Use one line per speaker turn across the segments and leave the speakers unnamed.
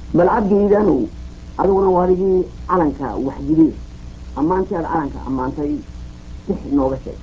bal cabdiidanow adiguna waa adigii calanka waxjiliye ammaantii aad calanka ammaantay six nooga sheeg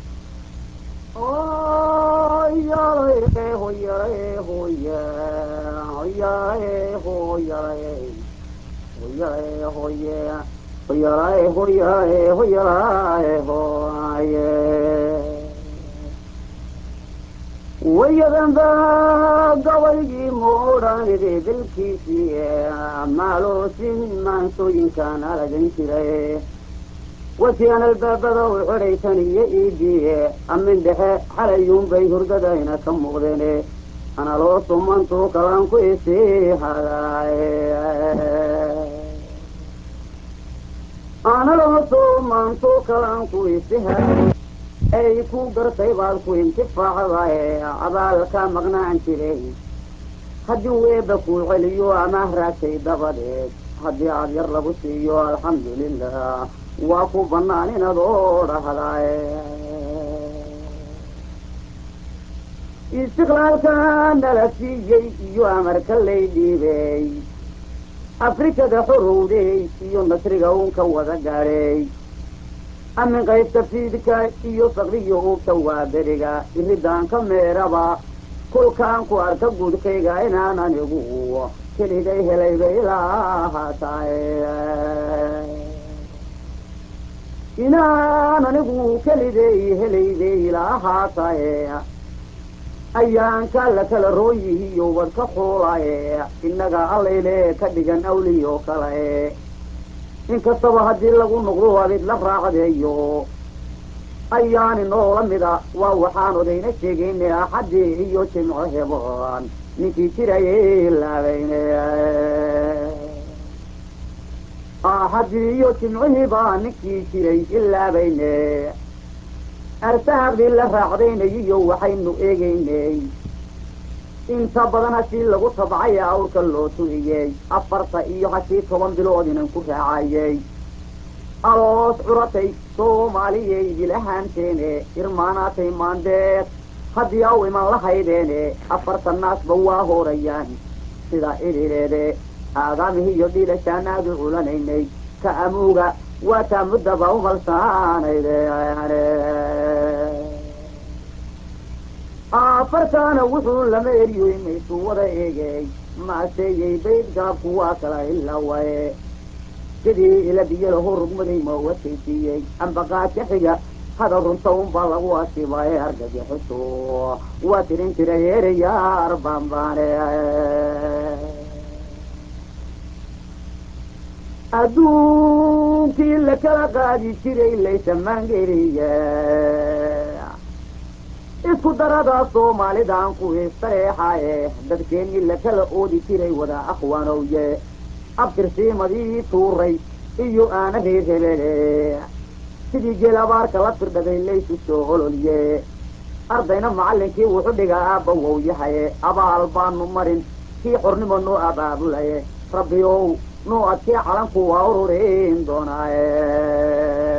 wayadan baa gabaygii muudhanide dalkiisii maaloosin maansooyinkaan alagan jiray wasiyan albaabada u xidhaysan iyo iidiye amin dhexe xalayuunbay hurdadayna ka muuqdeen analoo sumantuu kalaan ku isii hadaay analoo sumantuu kalaan ku isi haday ay ku gartay baad ku intifaacdae abaalka maqnaan jiray haddii weeba kuu celiyo amaah raagtay dabadeed haddii aad yar lagu siiyo alxamdulilah waa ku bannaan inaad oo dhahdae istiqlaalka nala siiyey iyo amarka lay dhiibey afrikada xorowday iyo nasriga uunka wada gaadhay amin qaybta fiidka iyo sakriyo uugta waa beriga iridaanka meeraba kolkaan ku arka guudkayga inaan anigu keliday helayba ilaa haataay inaan anigu keliday helayday ilaa haataye ayaanka la kala rooyihiyo wadka xuulaye innaga allayle ka dhigan awliyo kale inkastaba haddii lagu noqdo abid la raacdeeyo ayaani noola mida waa waxaan odayna sheegayne axaddii iyo jimco hebon ninkii jirayay laabayne axaddii iyo jimcihiibaa ninkii jiray ilaabayne arsaaqdii la raacdaynayiyo waxaynu eegaynay inta badan hashii lagu tabcay awrka loo turiyey afarta iyo hashii toban bilood inan ku raacayey aloos curatay soomaaliyay bilahaanteene irmaanaatay maandeed haddii aw iman la haydeene afarta naasba waa horayaan sida idhireede aadaamihii iyo dhiilashaanaadu culanaynay ka amuuga waa taa muddaba umalsaanayde afartaana wuxuu lama eriyo inaysu wada eegay maaseeyey bayd gaabku waa kala ilawaye sidii ila biyalaho rugmaday ma wataysiiyey ambaqaadka xiga hada runta unbaa lagu asiibaye argagixiso waa tirin jiray ereyaar bambaane adduunkii la kala qaadi jiray laysamangeeliye isku darada soomaalidan kuwii sareexaye dadkeennii la kala oodi jiray wada akhwaanowye abtirsiimadii tuuray iyo aana reerhebele sidii geel abaarka la firdhaday laysu soo ololye ardayna macallinkii wuxu dhigaa aabba wow yahaye abaal baanu marin kii xornimo noo abaabulaye rabbi ow noo adkee calanku waa ururin doonaaye